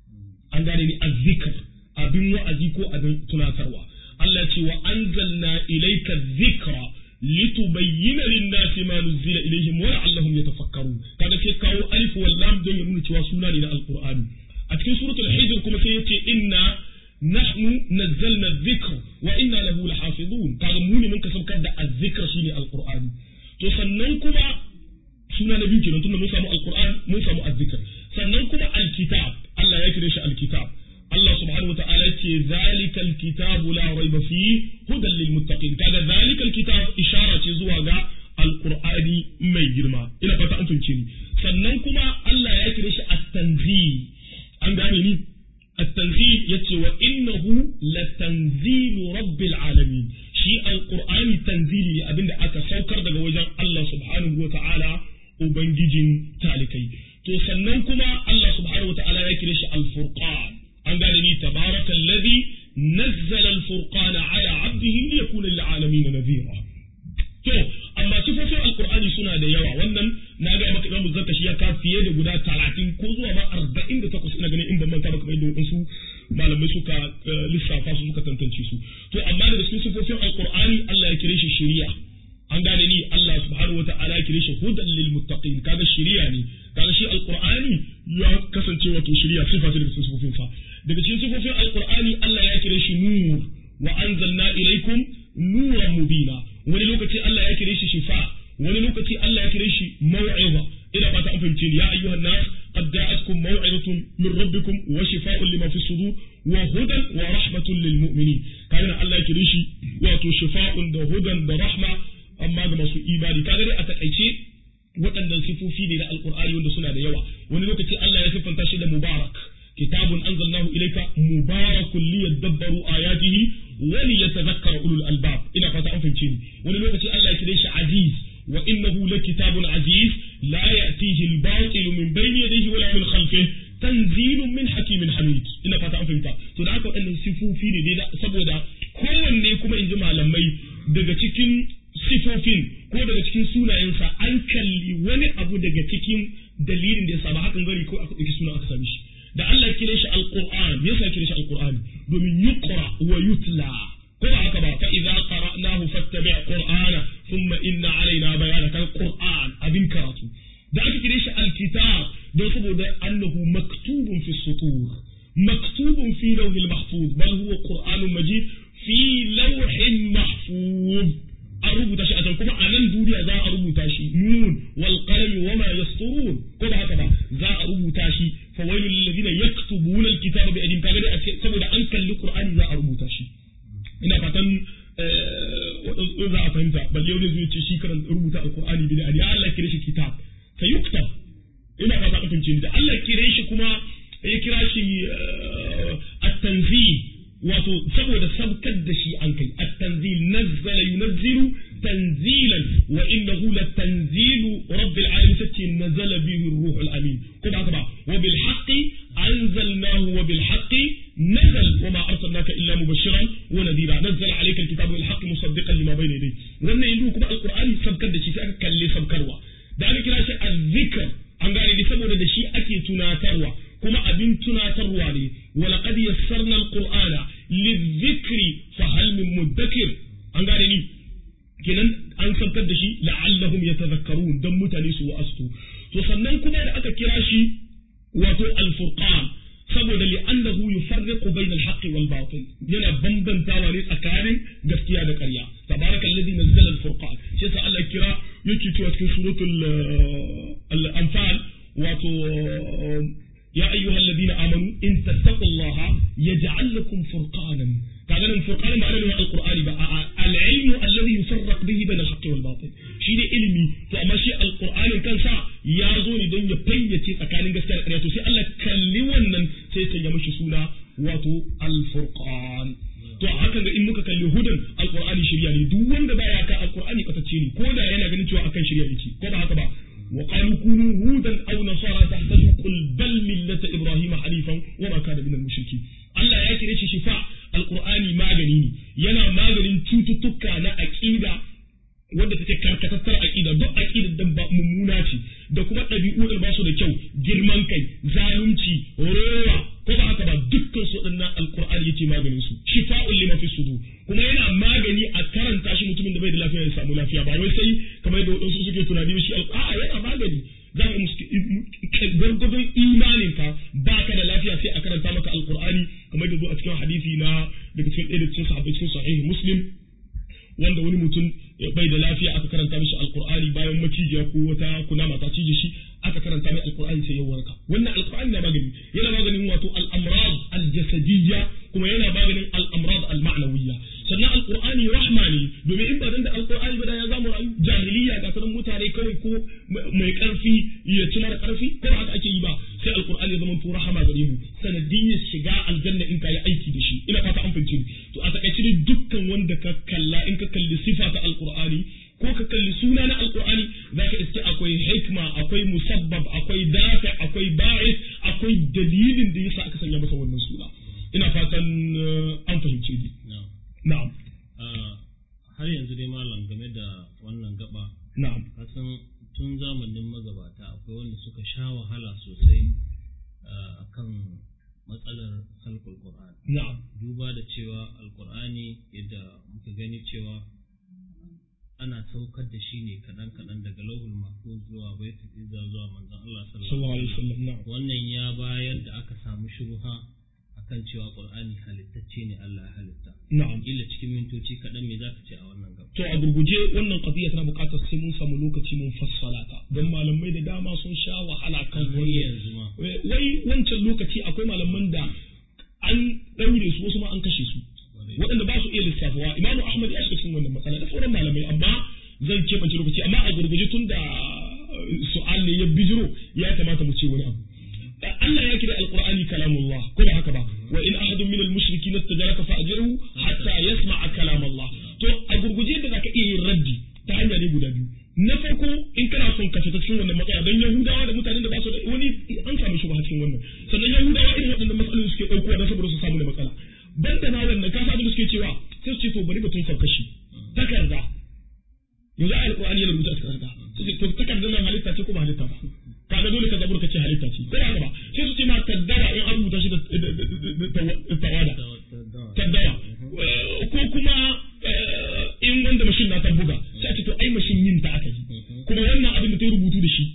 C: an gane ni az-zikr abin wa'azi ko abin tunatarwa Allah ce wa anzalna ilayka dhikra litubayyana lin-nasi ma nuzila ilayhim wa la'allahum yatafakkarun kaga sai kawo alif wal lam don ya nuna cewa suna ne na alqur'ani a cikin suratul hijr kuma sai yace inna nahnu nazzalna dhikra wa inna lahu lahafizun kaga mu ne mun kasabkar da az-zikra shine alqur'ani to sannan kuma suna na biyu kenan tunda mun samu alqur'an mun samu az-zikr sannan kuma alkitab Allah ya kire shi alkitab Allah subhanahu wa ta'ala ce zalikal kitabu la raiba fi hudan lil muttaqin kaga zalikal kitab ishara ce zuwa ga alqur'ani mai girma ina fata an tunce ni sannan kuma Allah ya kire shi at-tanzil an gane ni at-tanzil yace wa innahu latanzilu rabbil alamin shi alqur'ani tanzili abinda aka saukar daga wajen Allah subhanahu wa ta'ala ubangijin talikai to sannan kuma Allah subhanahu wa ta'ala ya kire shi al-furqan an gane ni tabaraka alladhi nazzala al-furqana ala 'abdihi liyakuna lil 'alamin nadhira to amma sifofin alqur'ani suna da yawa wannan na ga maka imamu zakka shi ya ka fiye da guda 30 ko zuwa ma 48 ina ganin in ban manta ba kamar yadda wadansu malamai suka lissafa su suka tantance su to amma daga cikin sifofin alqur'ani Allah ya kire shi shari'a an gane ni Allah subhanahu wa ta'ala ya kire shi hudan lil muttaqin kaga shari'a ne kaga shi alqur'ani ya kasance wato shari'a sifa ce daga cikin sifofin sa daga cikin sifofin alqur'ani Allah ya kire shi nur wa anzalna ilaykum nuran mubina wani lokaci Allah ya kire shi shifa wani lokaci Allah ya kire shi mau'iza ina fata an fahimce ni ya ayyuhan nas qad ja'atkum maw'izatun min rabbikum wa shifaa'un lima fi sudur wa hudan wa rahmatun lil mu'minin kaga Allah ya kire shi wato shifa'un da hudan da rahma amma ga masu imani kaga dai a takaice waɗannan sifofi ne na alqur'ani wanda suna da yawa wani lokaci Allah ya siffanta shi da mubarak kitabun anzalnahu ilayka mubarakun liyadabbaru ayatihi wa liyatadhakkara ulul albab ina fata an fahimce ni wani lokaci Allah ya kire shi aziz wa innahu lakitabun aziz la ya'tihi al-batil min bayni yadayhi wala min khalfihi tanzilun min hakimin hamid ina fata an fahimta to da haka waɗannan sifofi ne dai saboda kowanne kuma in ji malamai daga cikin sifofin ko daga cikin sunayensa an kalli wani abu daga cikin dalilin da ya saba hakan gari ko aka ɗauki suna aka sami shi da Allah ya kire shi alquran me yasa ya kire shi alquran domin yuqra wa yutla ko ba haka ba fa idza qara'nahu fattabi' qur'ana thumma inna alaina bayana kan qur'an abin karatu da aka kire shi alkitab don saboda annahu maktubun fi sutur maktubun fi lawhil mahfuz bal huwa qur'anun majid fi lawhin mahfuz an rubuta shi a can kuma a nan duniya za a rubuta shi nun wal qalami wa ma yasturun ko ba haka ba za a rubuta shi fa wailul lil ladina yaktubuna al kitaba bi aydihim kaga dai saboda an kalli qur'ani za a rubuta shi ina fatan za a fahimta bal yau zai ce shi karan rubuta alqur'ani bi ya Allah kire shi kitab fa yuktab ina fata ka fahimce da Allah kire shi kuma ya kira shi at-tanzil wato saboda sabkar da shi an kai at-tanzil nazzala yunazzilu tanzilan wa innahu latanzilu rabbil alamin sace nazala bihi ruhul amin ko ba haka ba wa bil haqqi anzalnahu wa bil haqqi nazal wa ma arsalnaka illa mubashiran wa nadira nazzala alayka alkitaba bil haqqi musaddiqan lima bayna yadayhi wannan yanzu kuma alqur'ani sabkar da shi sai aka kalle sabkarwa da aka kira shi azzikr an gane ni saboda da shi ake tunatarwa kuma abin tunatarwa ne walaqad yassarna alqur'ana lidhikri fa hal min mudakkir an gane ni kenan an saukar da shi la'allahum yatadhakkarun dan mutane su wa'astu to sannan kuma da aka kira shi wato al-furqan saboda li'annahu yufarriqu bayna al-haqqi wal batil yana bambantawa ne tsakanin gaskiya da ƙarya tabaraka alladhi nazzala al-furqan shi yasa Allah kira yake cewa cikin suratul al-anfal wato ya ayyuha alladhina amanu in tattaqullaha yaj'al lakum furqanan kaga nan furqan ba ana al-qur'ani ba al-ilmu alladhi yufarraq bihi bayna al-haqqi wal batil shi ne ilimi to amma shi al-qur'anin kansa ya zo ne don ya fayyace tsakanin gaskiya da ƙarya to sai Allah kalli wannan sai sanya mishi suna wato al-furqan to a hakan ga in muka kalli hudan al-qur'ani shirya ne duk wanda baya ka al-qur'ani batacce ne ko da yana ganin cewa akan shirya yake ko ba haka ba wa qalu kunu hudan aw nasara tahtadu qul bal millata ibrahima hanifan wa ma kana minal mushriki Allah ya kire shi shifa al-qur'ani magani ne yana maganin cututtuka na aqida wanda take karkatattar aqida duk aqidar da ba mummuna ce da kuma ɗabi'u da ba su da kyau girman kai zalunci rowa ko ba haka ba dukkan su waɗannan alqur'ani yake maganin su shifa'un lima fi sudur kuma yana magani a karanta shi mutumin da bai da lafiya ya samu lafiya ba wai sai kamar yadda wadansu suke tunani shi a'a yana magani za mu gargadon imanin ka baka da lafiya sai a karanta maka alqur'ani kamar yadda zo a cikin hadisi na daga cikin ɗaya da cikin sahabbai cikin sahihi muslim wanda wani mutum bai da lafiya aka karanta mishi alqur'ani bayan macijiya ko wata kunama ta cije shi aka karanta mai alqur'ani sai ya warka wannan alqur'ani na magani yana maganin wato al-amrad al-jasadiyya kuma yana maganin al-amrad al-ma'nawiyya sannan alqur'ani rahma ne domin in ba dan da alqur'ani ba da ya zamu rayu jahiliya ga sanan mutane kawai ko mai karfi ya ci mara karfi ko ba haka ake yi ba sai alqur'ani ya zama to rahama gare mu sanadiyyar shiga aljanna in ka yi aiki da shi ina fata an fahimci to a takaice dai dukkan wanda ka kalla in ka kalli sifa ta alqur'ani ko ka kalli suna na alqur'ani zaka iske akwai hikma akwai musabbab akwai dafi akwai ba'is akwai dalilin da yasa aka sanya masa wannan suna ina fatan an fahimce ni na'am
B: har yanzu dai malam game da wannan gaba
C: na'am
B: kasan tun zamanin magabata akwai wanda suka sha wahala sosai akan matsalar halkul Qur'an.
C: na'am
B: Duba da cewa Alƙur'ani yadda muka gani cewa ana saukar da shi ne kaɗan-kaɗan daga lauhul mahfuz zuwa baitul izza zuwa manzon Allah
C: sallallahu alaihi wasallam na'am
B: Wannan ya bayar da aka samu shubha akan cewa Qur'ani halittacce ne Allah ya halitta.
C: na'am
B: Kila cikin mintoci kaɗan me zaka ce a wannan gaba?
C: to a gurguje wannan qadiya tana buƙatar sai mun samu lokaci mun fassala ta don malamai da dama sun sha wahala kan
B: Har
C: wannan
B: yanzu ma.
C: wai wancan lokaci akwai malaman da an ɗaure su wasu ma an kashe su waɗanda ba su iya lissafawa imamu ahmad ya shiga cikin wannan matsala da sauran malamai amma zan keɓance lokaci amma a gurguje tun da su'al ne ya bijiro ya kamata mu ce wani abu Allah ya kira alqur'ani kalamullah ko ba haka ba wa in ahadun min al-mushrikeena istajaraka fa'jirhu hatta yasma'a kalam Allah to a gurguje da zaka iya yin raddi ta hanya ne guda biyu na farko in kana son ka fita cikin wannan matsala don yahudawa da mutanen da ba su da wani an samu shi ba cikin wannan sannan yahudawa irin waɗannan matsalolin suke ɗaukowa don saboda su samu da matsala ban da ma wannan kasa da suke cewa sai su ce to bari mutum farkashi takarda yanzu ayar Qur'ani yana rubuta a cikin takarda sai ce to takardar nan halitta ce ko ba halitta ba kaga dole ka zabur ka ce halitta ce ko haka ba sai su ce ma kaddara in an rubuta shi da tawada kaddara ko kuma in wanda mashin na ta buga sai a ce to ai mashin yin ta aka yi kuma wannan abin da ta rubutu da shi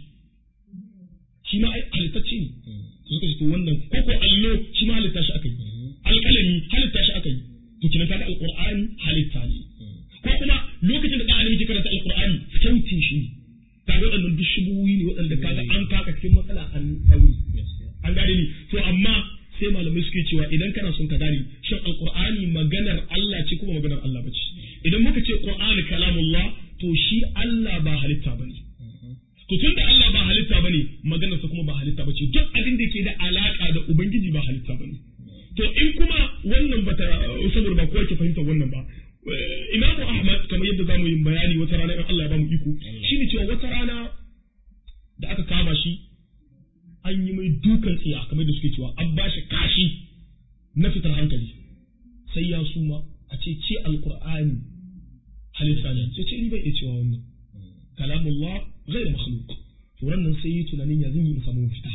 C: shi ma ai halittacce ne to suka ce to wannan ko ko allo shi ma halitta shi aka yi alƙalami halitta shi aka yi to kina kaga alqur'ani halitta ne ko kuma lokacin da ɗan adam yake karanta alqur'ani sautin shi ne kaga waɗannan duk shubuhi ne waɗanda kaga an kaka cikin matsala an ɗauri an gane ni to amma sai malamai suke cewa idan kana son ka gane shin alqur'ani maganar Allah ce kuma maganar Allah bace idan muka ce qur'ani kalamullah to shi Allah ba halitta bane to tunda Allah ba halitta bane maganar sa kuma ba halitta bace duk abin da ke da alaka da ubangiji ba halitta bane to in kuma wannan bata saboda ba kowa ke fahimta wannan ba Imamu Ahmad kamar yadda zamu yi bayani wata rana in Allah ya bamu iko shine cewa wata rana da aka kama shi an yi mai dukan tsiya kamar da suke cewa an bashi kashi na fitar hankali sai ya suma a ce ce alqur'ani halitta ne sai ce ni bai iya cewa wannan kalamullah ghairu makhluq to nan sai yi tunanin ya zan yi in samu fita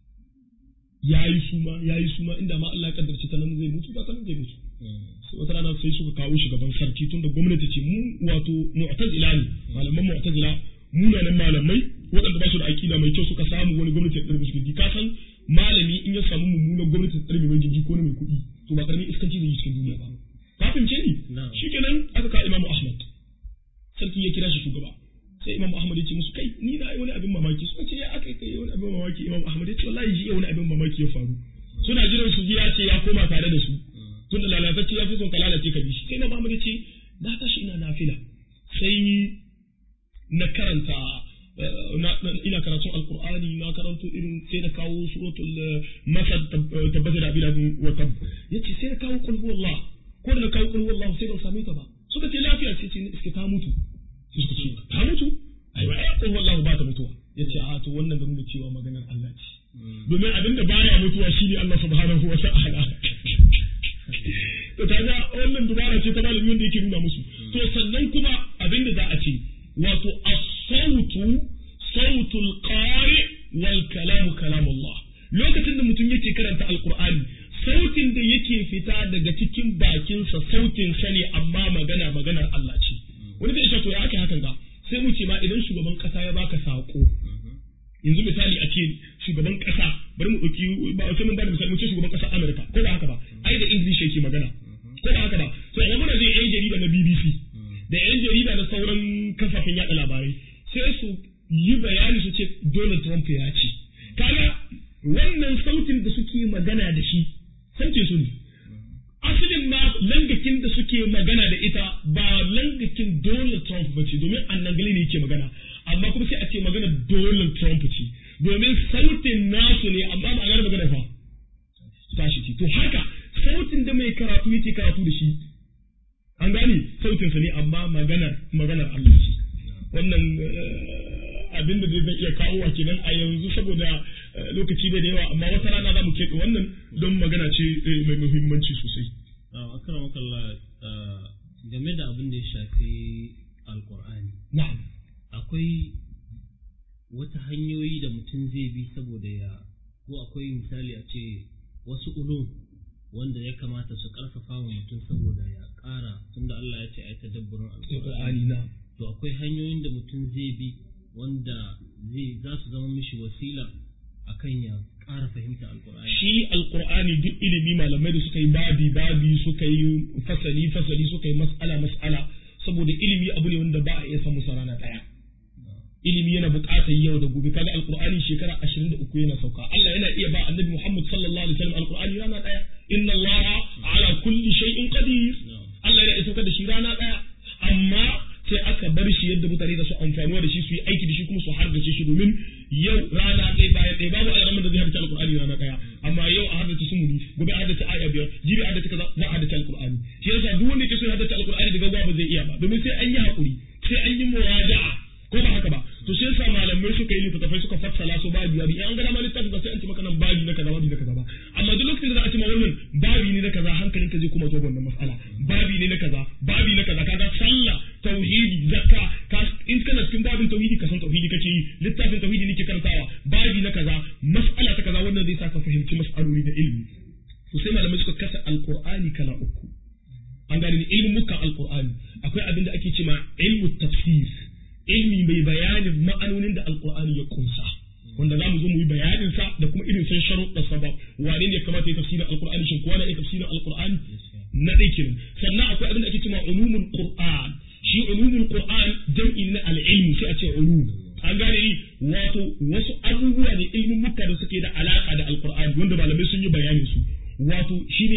C: yayi suma yayi suma inda ma Allah ya kaddarci ta nan zai mutu ba ta nan zai mutu sai wata rana sai suka kawo shi gaban sarki tunda gwamnati ce mu wato mu'tazila ne malaman mu'tazila munanan malamai waɗanda ba su da aƙida mai kyau suka samu wani gwamnati ya tsarmi gindi ka san malami in ya samu mummunan gwamnati ta tsarmi mai gindi ko na mai kuɗi to ba karamin iskanci zai yi cikin duniya ba ka fahimce ni shikenan aka ka imamu ahmad sarki ya kira shi shugaba sai imamu ahmad ya ce musu kai ni na yi wani abin mamaki suka ce ya aka kai wani abin mamaki imamu ahmad ya ce wallahi ji wani abin mamaki ya faru suna jiran su ji ya ce ya koma tare da su tunda lalatacce ya fi son ka lalace ka bi shi sai imamu ahmad ya ce na tashi ina nafila sai na karanta ina karatun alkur'ani na karanto irin sai na kawo suratul masad tabbata da abin wa tab yace sai na kawo qul huwallah ko da na kawo qul huwallah sai ban same ta ba suka ce lafiya sai ce iske ta mutu sai suka ce ta mutu ai ba qul huwallah ba ta mutuwa yace a to wannan da nuna cewa maganar Allah ce domin abin da baya mutuwa shine Allah subhanahu wa ta'ala to kaga wannan dubara ce ta malami wanda yake nuna musu to sannan kuma abin da za a ce wato as-sautu sautul qari wal kalamu kalamullah lokacin da mutum yake karanta alqur'ani sautin da yake fita daga cikin bakinsa sautin sa ne amma magana maganar Allah ce wani zai to ya ake hakan ga sai mu ce ma idan shugaban kasa ya baka sako yanzu misali a ce shugaban kasa bari mu dauki ba sai mun ba da misali mu ce shugaban kasa America ko ba haka ba ai da English yake magana ko ba haka ba to amma muna zai yan jarida na BBC da yan jarida na sauran kafafen yada labarai sai su yi bayani su ce Donald Trump ya ce kaga wannan sautin da suke magana da shi sautin su ne asalin ma langakin da suke magana da ita ba langakin Donald Trump ba ce domin annagali ne yake magana amma kuma sai a ce magana Donald Trump ce domin sautin nasu ne amma ma'anar magana fa tashi ce to haka sautin da mai karatu yake karatu da shi an gane sautinsa ne amma maganar maganar Allah ce wannan abin da zai iya kawo wa kenan a yanzu saboda lokaci bai da yawa amma wata rana za mu keɓe wannan don magana ce mai muhimmanci sosai.
B: Akara makalla game da abin da ya shafi alkur'ani.
C: Na'am.
B: Akwai wata hanyoyi da mutum zai bi saboda ya ko akwai misali a ce wasu ulum wanda ya kamata su karfafa wa mutum saboda ya ƙara tunda Allah ya ce ai tadabburin alkur'ani.
C: na'am.
B: To akwai hanyoyin da mutum zai bi wanda zai za su zama mishi wasila akan ya ƙara fahimta alkur'ani.
C: Shi alkur'ani duk ilimi malamai da suka yi babi babi suka yi fasali fasali suka yi mas'ala mas'ala saboda ilimi abu ne wanda ba a iya samu sa rana ɗaya. Ilimi yana buƙatar yau da gobe kaga alkur'ani shekara ashirin da uku yana sauka Allah yana iya ba annabi Muhammad sallallahu alaihi wasallam alkur'ani rana ɗaya inna Allah ala kulli shay'in qadir Allah yana iya saukar da shi rana ɗaya amma sai aka bar shi yadda mutane da su amfanuwa da shi su yi aiki da shi kuma su hargace shi domin yau rana ɗaya bayan ɗaya babu alamun da zai hargace alkur'ani rana ɗaya amma yau a hargace sumuni gobe a hargace aya biyar jibi a hargace kaza za a hargace alkur'ani shi yasa duk wanda yake so ya hargace alkur'ani daga gaba ba zai iya ba domin sai an yi hakuri sai an yi muraja'a ko ba haka ba to sai yasa malamai suka yi littattafai suka fassala su babi babi in an ga dama littafi ba sai an ce maka nan babi na kaza babi na kaza ba amma duk lokacin da za a ce ma wannan babi ne na kaza hankalinka zai kuma zo wannan mas'ala babi ne na kaza babi na kaza kaga sallah tauhidi zakka ka in kana cikin babin tauhidi ka san tauhidi kake yi littafin tauhidi nake karantawa babi na kaza mas'ala ta kaza wannan zai sa ka fahimci mas'aloli na ilimi to sai malamai suka kasa alqur'ani kala uku an gane ni ilmin mukan alqur'ani akwai abin da ake cewa ilmu tafsir ilmi mai bayanin ma'anonin da alqur'ani ya kunsa wanda za mu zo mu yi bayanin sa da kuma irin san sharuɗa sa ba wane ne kamata ya tafsirin alqur'ani shin kowa na iya tafsirin alqur'ani na ɗaya kenan sannan akwai abin da ake cewa ulumul qur'an shi ulumul qur'an jam'i na al-ilmi sai a ce ulum an gane ni wato wasu abubuwa ne ilmin muka da suke da alaka da alqur'ani wanda malamai sun yi bayanin su wato shine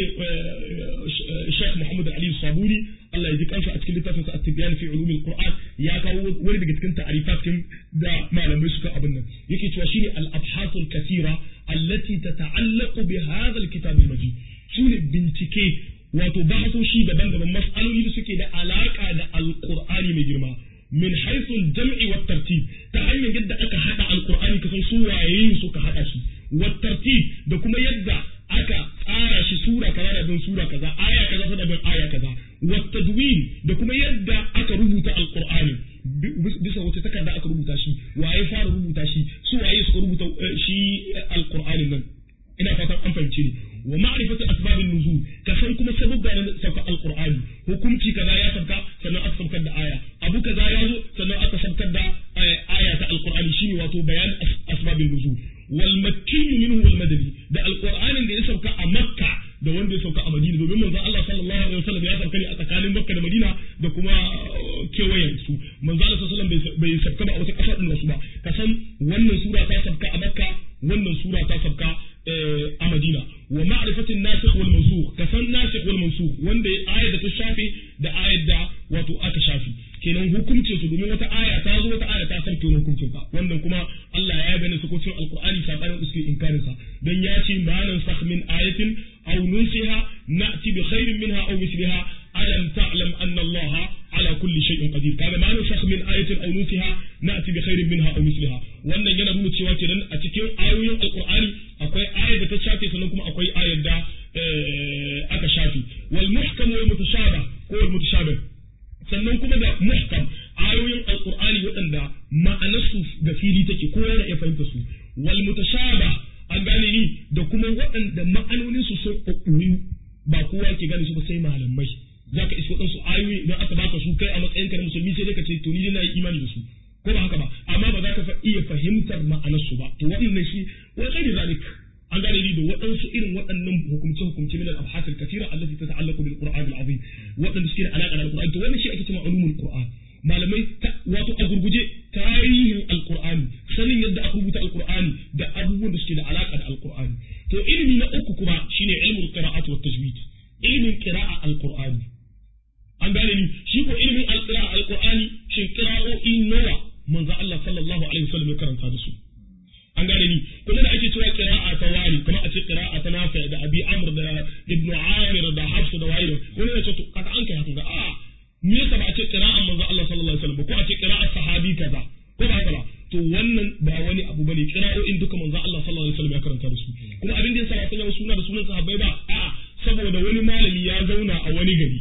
C: Sheikh Muhammad Ali Sabuni Allah ya ji kansa a cikin littafin sa At-Tibyan fi Ulum al-Qur'an ya kawo wani daga cikin ta'rifatin da malamai suka abin nan yake cewa shine al-abhath al-kathira allati tata'allaqu bi hadha al-kitab al-majid shine bincike wato bahasoshi daban-daban mas'aloli da suke da alaka da al-Qur'ani mai girma min haythu al-jam'i wa tartib ta hanyar yadda aka hada al-Qur'ani kasan su waye suka hada shi wa tartib da kuma yadda aka tsara shi sura kaza da bin sura kaza aya kaza da bin aya kaza wa tadwin da kuma yadda aka rubuta alqur'ani bisa wace takarda aka rubuta shi waye fara rubuta shi su waye suka rubuta shi alqur'anin nan ina fatan an fahimce ni wa ma'rifatu asbabin nuzul ka san kuma sababba na sauka alqur'ani hukunci kaza ya sauka sannan aka saukar da aya abu kaza ya zo sannan aka saukar da aya ta alqur'ani shine wato bayan asbabin nuzul wal makki minhu wal madani da alqur'anin da ya sauka a makka da wanda ya sauka a madina domin manzon Allah sallallahu alaihi wasallam ya sauka ne a tsakanin makka da madina da kuma kewayen su manzon Allah sallallahu alaihi wasallam bai sauka ba a wata kasa din wasu ba ka san wannan sura ta sauka a makka wannan sura ta sauka a madina wa ma'rifatin nasikh wal mansukh ka san nasikh wal mansukh wanda ayat da ta shafe da ayat da wato aka shafe kenan hukuncin su domin wata aya ta zo wata aya ta sauke wani hukuncin ka wannan kuma Allah ya gane su kocin alqur'ani sabanin da suke inkarin sa dan ya ce ma nan sakh min ayatin aw nunsiha na'ti bi khairin minha aw misliha alam ta'lam anna Allah ala kulli shay'in qadir kaga ma nan sakh min ayatin aw nunsiha na'ti bi khairin minha aw misliha wannan yana nuna cewa kenan a cikin ayoyin alqur'ani akwai ayar da ta shafe sannan kuma akwai ayar da aka shafe wal muhkam wal mutashabih ko wal mutashabih sannan kuma da muhkam ayoyin alqur'ani waɗanda ma'anarsu da fili take kowa yana iya fahimta su wal mutashaba an gane ni da kuma waɗanda ma'anonin su sun ɓoɓɓoyu ba kowa ke gane su ba sai malamai zaka iska waɗansu ayoyi idan aka baka su kai a matsayin ka na musulmi sai dai ka ce to ni dai na yi imani da su ko ba haka ba amma ba za ka iya fahimtar ma'anarsu ba to waɗannan shi wani kai da zalik an gane ni da waɗansu irin waɗannan hukumce-hukumce min al-abhath al-kathira allati tata'allaqu bil Qur'an al-azim waɗanda suke da alaƙa da al-Qur'an to wannan shi ake cewa ulumul Qur'an malamai wato a gurguje tarihin al-Qur'ani sanin yadda aka rubuta al-Qur'ani da abubuwan da suke da alaƙa da al-Qur'ani to ilimi na uku kuma shine ilmul qira'at wa tajwid ilimin qira'a al-Qur'ani an gane ni shi ko ilimin al-qira'a al-Qur'ani shin qira'o'i nawa manzo Allah sallallahu alaihi wasallam ya karanta da su an gane ni kuma da ake cewa qira'a ta wani kuma a ce qira'a ta nafi da abi amr da ibnu amir da hafs da wa'id wani ya ce to kaga an kai haka ga a me yasa ba a ce qira'a manzo Allah sallallahu alaihi wasallam ko a ce qira'a sahabi kaza ko ba haka ba to wannan ba wani abu bane qira'o'in duka manzo Allah sallallahu alaihi wasallam ya karanta da su kuma abin da yasa ba sanya suna da sunan sahabbai ba a saboda wani malami ya zauna a wani gari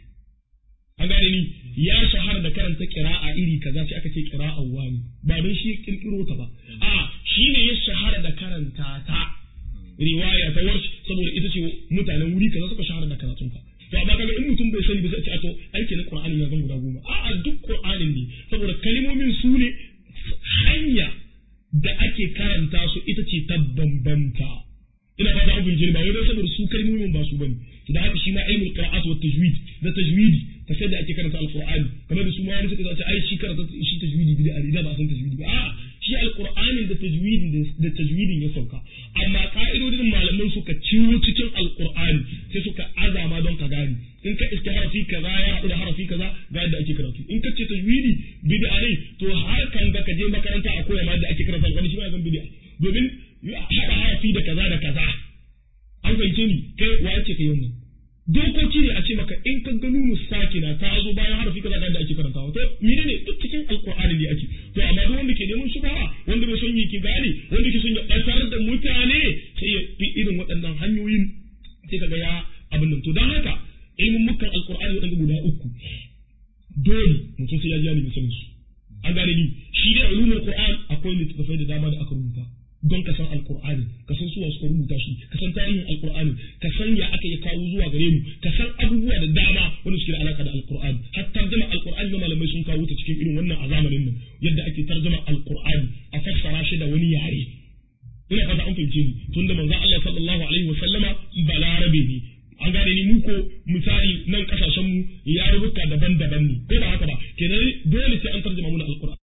C: an gane ni ya shahara da karanta qira'a iri kaza sai aka ce qira'a wani ba don shi kirkiro ta ba a shi ne ya shahara da karanta ta riwaya ta warsh saboda ita ce mutanen wuri kaza suka shahara da karatun ka to amma kaga in mutum bai sani ba sai a to aiki na qur'ani ya zan guda goma a'a duk qur'anin ne saboda kalmomin su ne hanya da ake karanta su ita ce ta bambanta ina fata an fahimce ba wai don saboda su kalmomin ba su bane da haka shi ma ilmul qira'at wa tajwid da tajwidi ta sai da ake karanta alqur'ani kamar da su ma wani suka ce ai shi karanta shi tajwidi bid'a ne da ba san tajwidi ba a'a shi alqur'anin da tajwidin da tajwidin ya sauka amma ka'idodin malaman suka ciwo cikin alqur'ani sai suka azama don ka gane in ka iska harafi kaza ya haɗu da harafi kaza ga yadda ake karatu in ka ce tajwidi bid'a ne to har kan ga ka je makaranta a koya ma yadda ake karanta alqur'ani shi ma zan bid'a domin haɗa harafi da kaza da kaza an fahimce ni kai wa yake kai wannan dokoki ne a ce maka in ka ga nunu sakina ta zo bayan harafi kaza da ake karantawa to menene duk cikin alqur'ani ne ake to amma duk wanda ke neman shubha wanda bai son yi ki gane wanda ke son ya batar da mutane sai ya fi irin waɗannan hanyoyin sai kaga ya abin nan to dan haka ilmin mukan alqur'ani waɗanda guda uku dole mutum sai ya ji ne sanin su an gane ni shi dai ulumul qur'an akwai littattafai da dama da aka rubuta don ka san alqur'ani ka san suwa suka rubuta shi ka san tarihin alqur'ani ka san ya aka ya kawo zuwa gare mu ka san abubuwa da dama wanda suke da alaka da alqur'ani har tarjuma alqur'ani da malamai sun kawo ta cikin irin wannan a zamanin nan yadda ake tarjuma alqur'ani a fassara shi da wani yare ina fata an fahimce ni tunda manzon Allah sallallahu alaihi wa sallama balarabe ne an gane ni mu ko misali nan kasashen mu ya rubuta daban-daban ne ko ba haka ba kenan dole sai an tarjuma mu na alqur'ani